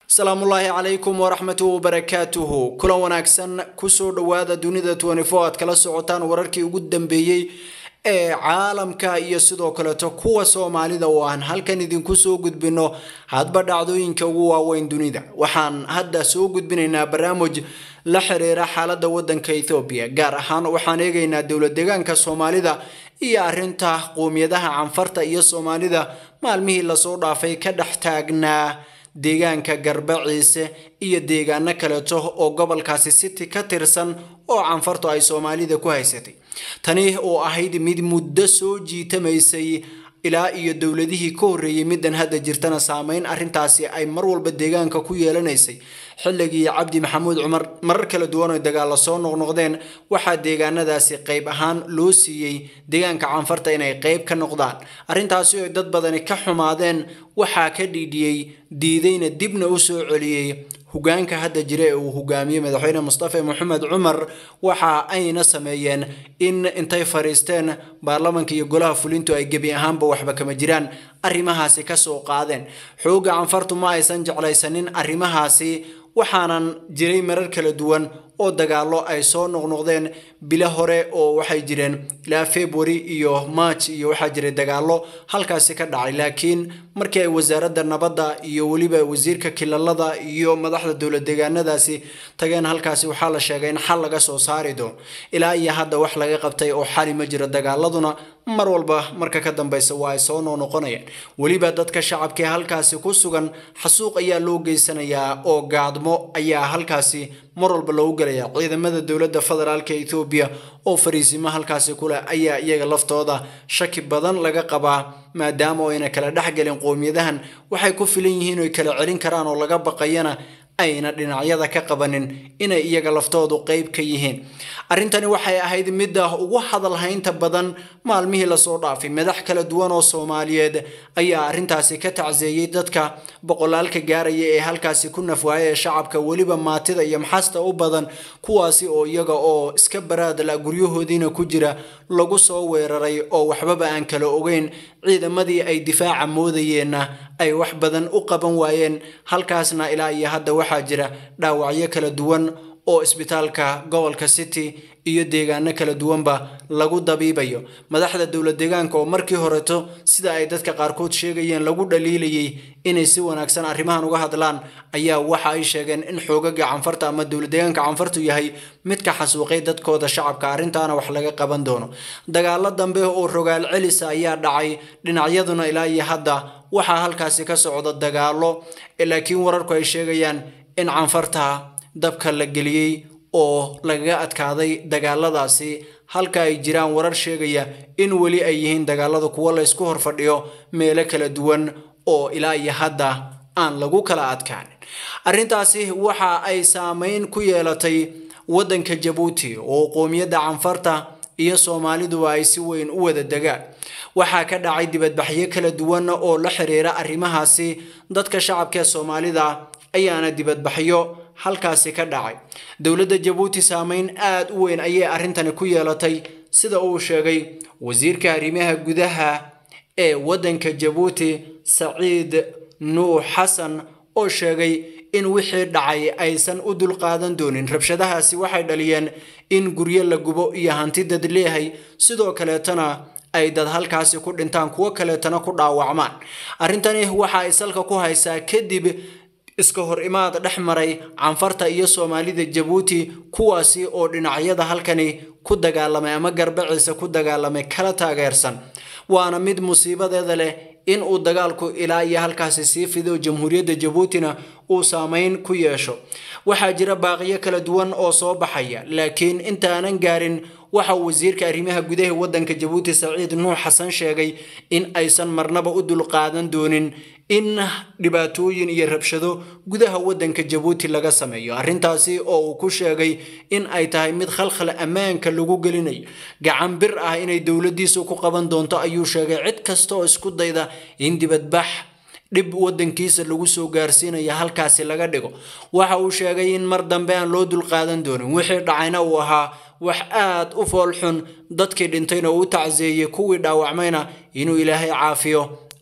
asalaamullaahi calaykum waraxmatu wabarakaatuhu kulan wanaagsan kusoo dhowaada dunida aad kala socotaan wararkii ugu dambeeyey ee caalamka iyo sidoo kaleeto kuwa soomaalida oo aan halkan idinku soo gudbino hadba dhacdooyinka ugu waaweyn dunida waxaan hadda soo gudbinaynaa barnaamij la xiriira xaalada wadanka ethoobiya gaar ahaan waxaan eegaynaa dowlad deegaanka soomaalida iyo arinta qowmiyadaha canfarta iyo soomaalida maalmihii lasoo dhaafay ka dhex taagnaa deegaanka garbaciise iyo deegaano kaleeto oo gobolkaasi city ka tirsan oo canfartu ay soomaalida ku haysatay tani oo ahayd mid muddo soo jiitamaysay ilaa iyo dowladihii ka horreeyey middan hadda jirtana saameyn arrintaasi ay mar walba deegaanka ku yeelanaysay xilligii cabdi maxamuud cumar marar kala duwan oo dagaalla soo noqnoqdeen waxaa deegaanadaasi qayb ahaan loo siiyey deegaanka canfarta inay qayb ka noqdaan arrintaasi oo dad badani ka xumaadeen waxaa ka dhiidhiyey diidayna dibna u soo celiyey hogaanka hadda jira ee uu hogaamiyey madaxweyne mustafa maxamed cumar waxa ayna sameeyeen in intay fariisteen baarlamanka iyo golaha fulintu ay gebi ahaanba waxba kama jiraan arrimahaasi kasoo qaadeen xooga canfartu ma aysan jeclaysanin arrimahaasi waxaanan jiray marar kala duwan oo dagaallo ay soo noqnoqdeen bilo hore oo waxay jireen ilaa february iyo march iyo waxaa jiray dagaallo halkaasi ka dhacay laakiin markii ay wasaaradda nabadda iyo weliba wasiirka kilalada iyo madaxda dowlad deegaanadaasi tageen halkaasi waxaa la sheegay in xal laga soo saari doono ilaa iyo hadda wax laga qabtay oo xali ma jiro dagaaladuna mar walba marka ka dambeysa waa ay soo noqnoqonayaan weliba dadka shacabka ee halkaasi ku sugan xasuuq ayaa loo geysanayaa oo gaadmo ayaa halkaasi mar walba loogu gelaya ciidamada dowladda federaalka ethoobiya oo fariisimo halkaasi kuleh ayaa iyaga laftooda shaki badan laga qabaa maadaama oo ayna kala dhexgelin qowmiyadahan waxay ku filan yihiin oy kala celin karaan oo laga baqayana ayna dhinacyada ka qabanin inay iyaga laftoodu qeyb ka yihiin arrintani waxay ahayd midda ugu hadalhaynta badan maalmihii lasoo dhaafay madax kala duwan oo soomaaliyeed ayaa arrintaasi ka tacseeyey dadka boqolaalka gaaraya ee halkaasi ku nafwaaya ee shacabka weliba maatida iyo maxasta u badan kuwaasi oo iyaga oo iska baraadla guryahoodiina ku jira lagu soo weeraray oo waxbaba aan kala ogeyn ciidamadii ay difaaca moodayeenna ay wax badan u qaban waayeen halkaasna ilaa iyo hadda waxaa jira dhaawacyo kala duwan oo isbitaalka gobolka city iyo deegaano kala duwanba lagu dabiibayo madaxda dowlad deegaanka oo markii horeto sida ay dadka qaarkood sheegayeen lagu dhaliilayay inay si wanaagsan arrimahan uga hadlaan ayaa waxa ay sheegeen in xoogaga canfarta ama dowlad deegaanka canfartu yahay midka xasuuqay dadkooda shacabka arrintaana wax laga qaban doono dagaalo dambe oo rogaal celisa ayaa dhacay dhinacyaduna ilaa iyo hadda waxaa halkaasi ka socda dagaalo laakiin wararku ay sheegayaan in canfarta dabka la geliyey oo lagaga adkaaday dagaaladaasi halka ay jiraan warar sheegaya in weli ay yihiin dagaalada kuwo laysku horfadhiyo meelo kala duwan oo ilaa iyo hadda aan lagu kala adkaanin arrintaasi waxa ay saameyn ku yeelatay waddanka jabuuti oo qowmiyadda canfarta iyo soomaaliduba ay si weyn u wada degaan waxaa ka dhacay dibadbaxyo kala duwan oo la xiriira arrimahaasi dadka shacabka ee soomaalida ayaana dibadbaxyo halkaasi ka dhacay dowladda jabuuti saameyn aada u weyn ayay arrintani ku yeelatay sida uu sheegay wasiirka arrimaha gudaha ee waddanka jabuuti saciid nuux xasan oo sheegay in wixii dhacay aysan u dulqaadan doonin rabshadahaasi waxay dhaliyeen in guryo la gubo iyo hanti dad leeyahay sidoo kaleetana ay dad halkaasi ku dhintaan kuwo kaleetana ku dhaawacmaan arrintani waxa ay salka ku haysaa kadib iska hor imaad dhex maray canfarta iyo soomaalida jabuuti kuwaasi oo dhinacyada halkani ku dagaalamay ama garbaciisa ku dagaalamay kala taageersan waana mid musiibadeeda leh in uu dagaalku ilaa iyo halkaasi sii fido jamhuuriyadda jabuutina uu saameyn ku yeesho waxaa jira baaqiyo kala duwan oo soo baxaya laakiin intaanan gaarin waxa wasiirka arrimaha gudaha waddanka jabuuti saciid nuux xasan sheegay in aysan marnaba u dulqaadan doonin in dhibaatooyin iyo rabshado gudaha waddanka jabuuti laga sameeyo arrintaasi oo uu ku sheegay in ay tahay mid khalkhal ammaanka lagu gelinayo gacan bir ah inay dowladdiisu ku qaban doonto ayuu sheegay cid kasta oo isku dayda in dibadbax dhib waddankiisa lagu soo gaarsiinaya halkaasi laga dhigo waxa uu sheegay in mar dambe aan loo dulqaadan doonin wixii dhacayna uu ahaa wax aad u fool xun dadkii dhintayna uu tacseeyey kuwii dhaawacmayna inuu ilaahay caafiyo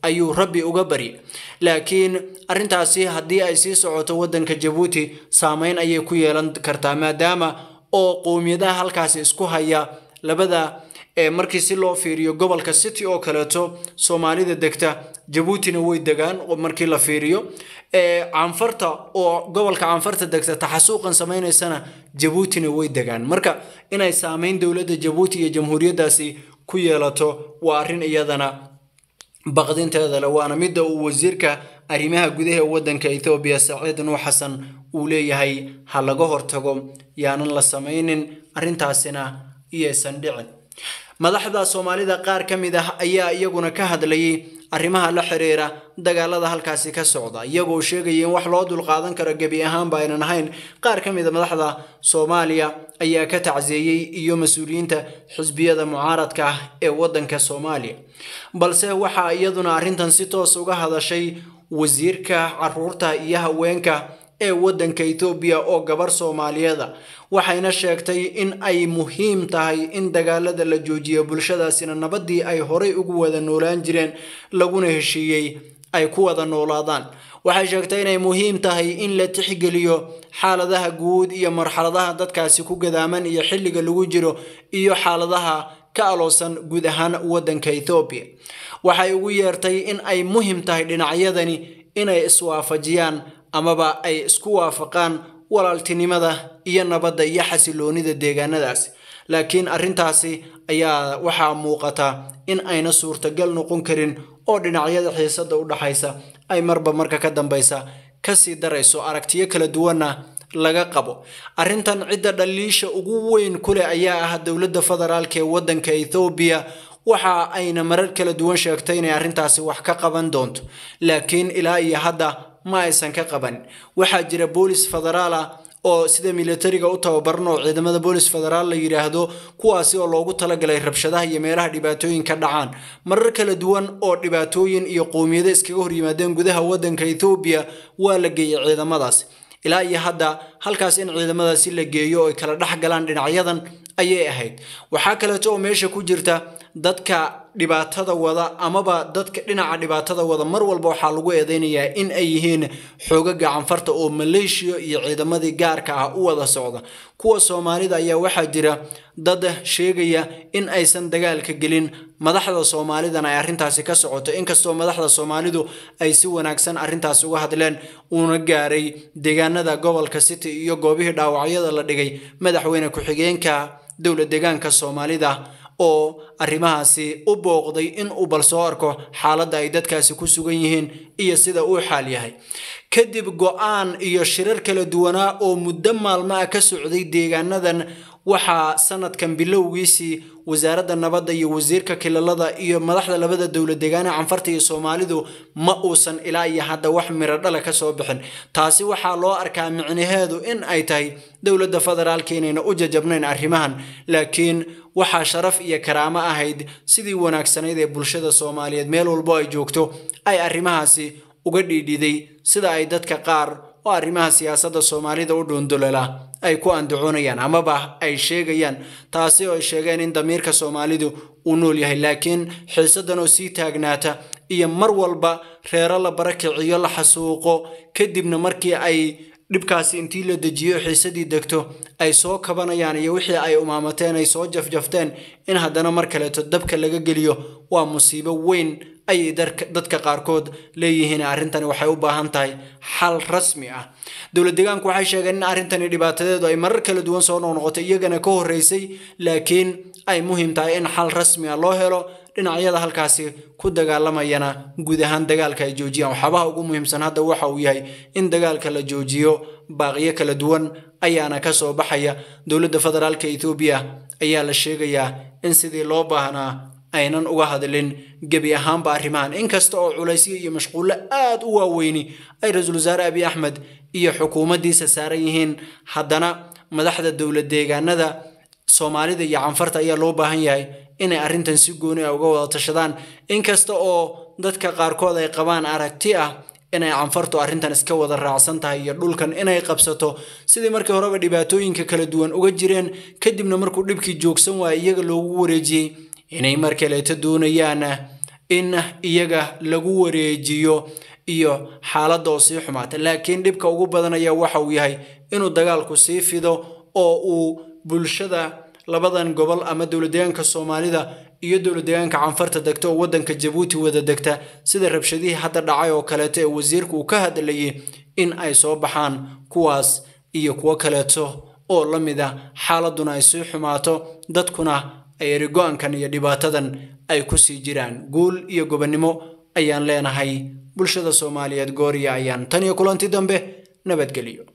ayuu rabbi uga bari laakiin arrintaasi haddii ay sii socoto waddanka jabuuti saameyn ayay ku yeelan kartaa maadaama oo qowmiyadaha halkaasi isku haya labada markii si loo fiiriyo gobolka city oo kaleeto soomaalida degta jabuutina way degaan markii la fiiriyo canfarta oo gobolka canfarta degta taxasuuqan samaynaysana jabuutina way degaan marka inay saameyn dowladda jabuuti iyo jamhuuriyaddaasi ku yeelato waa arrin iyadana baqdinteeda le waana midda uu wasiirka arrimaha gudaha ee waddanka ethoobiya saciid nuux xasan uu leeyahay ha laga hortago yaanan la samaynin arrintaasina iyaysan dhicin madaxda soomaalida qaar ka mid ah ayaa iyaguna ka hadlayay arrimaha la xiriira dagaalada halkaasi ka socda iyagoo sheegaya in wax loo dulqaadan karo gebi ahaanba aynan ahayn qaar ka mid a madaxda soomaaliya ayaa ka tacseeyey iyo mas-uuliyiinta xisbiyada mucaaradka ah ee waddanka soomaaliya balse waxaa iyaduna arrintan si toos uga hadashay wasiirka caruurta iyo haweenka ee waddanka ethoobiya oo gabar soomaaliyeeda waxayna sheegtay in ay muhiim tahay in dagaalada la joojiyo bulshadaasina nabadii ay horay ugu wada noolaan jireen laguna heshiiyey ay ku wada noolaadaan waxay sheegtay inay muhiim tahay in la tixgeliyo xaaladaha guud iyo marxaladaha dadkaasi ku gadaaman iyo xilliga lagu jiro iyo xaaladaha ka aloosan guud ahaan waddanka ethoobiya waxay ugu yeertay in ay muhiim tahay dhinacyadani inay iswaafajiyaan amaba ay isku waafaqaan walaaltinimada iyo nabadda iyo xasiloonida deegaanadaasi laakiin arrintaasi ayaa waxaa muuqata in ayna suurtagal noqon karin oo dhinacyada xiisada u dhaxaysa ay marba marka ka dambaysa kasii darayso aragtiyo kala duwanna laga qabo arrintan cidda dhaliisha ugu weyn kuleh ayaa ah dowladda federaalk ee waddanka ethoobiya waxa ayna marar kala duwan sheegtay inay arrintaasi wax ka qaban doonto laakiin ilaa iyo hadda ma aysan ka qaban waxaa jira boolis federaal ah oo sida militariga u tababaran oo ciidamada boolis federaal la yidhaahdo kuwaasi oo loogu talagalay rabshadaha iyo meelaha dhibaatooyin ka dhacaan marar kala duwan oo dhibaatooyin iyo qowmiyado iskaga horyimaadeen gudaha waddanka ethoobiya waa la geeyey ciidamadaas ilaa iyo hadda halkaas in ciidamadaasi la geeyo oo ay kala dhex galaan dhinacyadan ayay ahayd waxaa kaleeto oo meesha ku jirta dadka dhibaatada wada amaba dadka dhinaca dhibaatada wada mar walba waxaa lagu eedeynayaa in ay yihiin xoogaga canfarta oo maleeshiya iyo ciidamadii gaarka ah u wada socda kuwa soomaalida ayaa waxaa jira dad sheegaya in aysan dagaalka gelin madaxda soomaalidana ay arrintaasi ka socoto inkastoo madaxda soomaalidu ay si wanaagsan arrintaas uga hadleen uuna gaaray deegaanada gobolka city iyo goobihii dhaawacyada la dhigay madaxweyne ku-xigeenka dowlad deegaanka soomaalida oo arrimahaasi u booqday in uu bal soo arko xaaladda ay dadkaasi ku sugan yihiin iyo sida uu xaal yahay kadib go-aan iyo shirar kala duwanaa oo muddo maalmo ah ka socday deegaanadan waxaa sanadkan bilowgiisii wasaaradda nabadda iyo wasiirka kilalada iyo madaxda labada dowlad deegaane canfarta iyo soomaalidu ma uusan ilaa iyo hadda wax miro dhala ka soo bixin taasi waxaa loo arkaa micnaheedu in ay tahay dowladda federaalka inayna u jajabnayn arrimahan laakiin waxaa sharaf iyo karaamo ahayd sidii wanaagsanayd ee bulshada soomaaliyeed meel walbo ay joogto ay arrimahaasi uga dhiidhiday sida ay dadka qaar oo arrimaha siyaasadda soomaalida u dhuundulela ay ku andacoonayaan amaba ay sheegayaan taasi oo ay sheegeen in damiirka soomaalidu uu nool yahay laakiin xiisadan oo sii taagnaata iyo mar walba reero la barakiciyo la xasuuqo kadibna markii ay dhibkaasi intii la dejiyo xiisadii degto ay soo kabanayaan iyo wixii ay umaamateen ay soo jafjafteen in haddana mar kaleeto dabka laga geliyo waa musiibo weyn ayay dadka qaarkood leeyihiin arrintani waxay u baahan tahay xal rasmi ah dowlad deegaanku waxay sheegeen in arrintani dhibaatadeedu ay marar kala duwan soo noqnoqotay iyagana ka horreysay laakiin ay muhiim tahay in xal rasmi ah loo helo dhinacyada halkaasi ku dagaalamayana guud ahaan dagaalka ay joojiyaan waxyaabaha ugu muhiimsan hadda waxa uu yahay in dagaalka la joojiyo baaqiyo kala duwan ayaana ka soo baxaya dowladda federaalka ethoobiya ayaa la sheegayaa in sidii loo baahnaa aynan uga hadlin gebi ahaanba arrimahan inkasta oo culaysyo iyo mashquullo aad u waaweyni ay ra-iisul wasaare abiy axmed iyo xukuumaddiisa saaran yihiin haddana madaxda dowlad deegaanada soomaalida iyo canfarta ayaa loo baahan yahay inay arrintan si gooni ah uga wada tashadaan inkasta oo dadka qaarkood ay qabaan aragti ah inay canfartu arrintan iska wada raacsan tahay iyo dhulkan inay qabsato sidii markii horeba dhibaatooyinka kala duwan uga jireen kadibna markuu dhibkii joogsan waaya iyaga loogu wareejiyey inay mar kaleeto doonayaan in iyaga lagu wareejiyo iyo xaaladda oo sii xumaata laakiin dhibka ugu badan ayaa waxa uu yahay inuu dagaalku sii fido oo uu bulshada labadan gobol ama dowladdeegaanka soomaalida iyo dowladdeegaanka canfarta degta oo waddanka jabuuti wada degta sida rabshadihii hadda dhacay oo kaleeto ee wasiirku uu ka hadlayay in ay soo baxaan kuwaas iyo kuwo kaleeto oo la mid a xaaladuna ay sii xumaato dadkuna ay erigo-ankan iyo dhibaatadan ay ku sii jiraan guul iyo gobonnimo ayaan leenahay bulshada soomaaliyeed gooriya ayaan tan iyo kulanti dambe nabadgelyo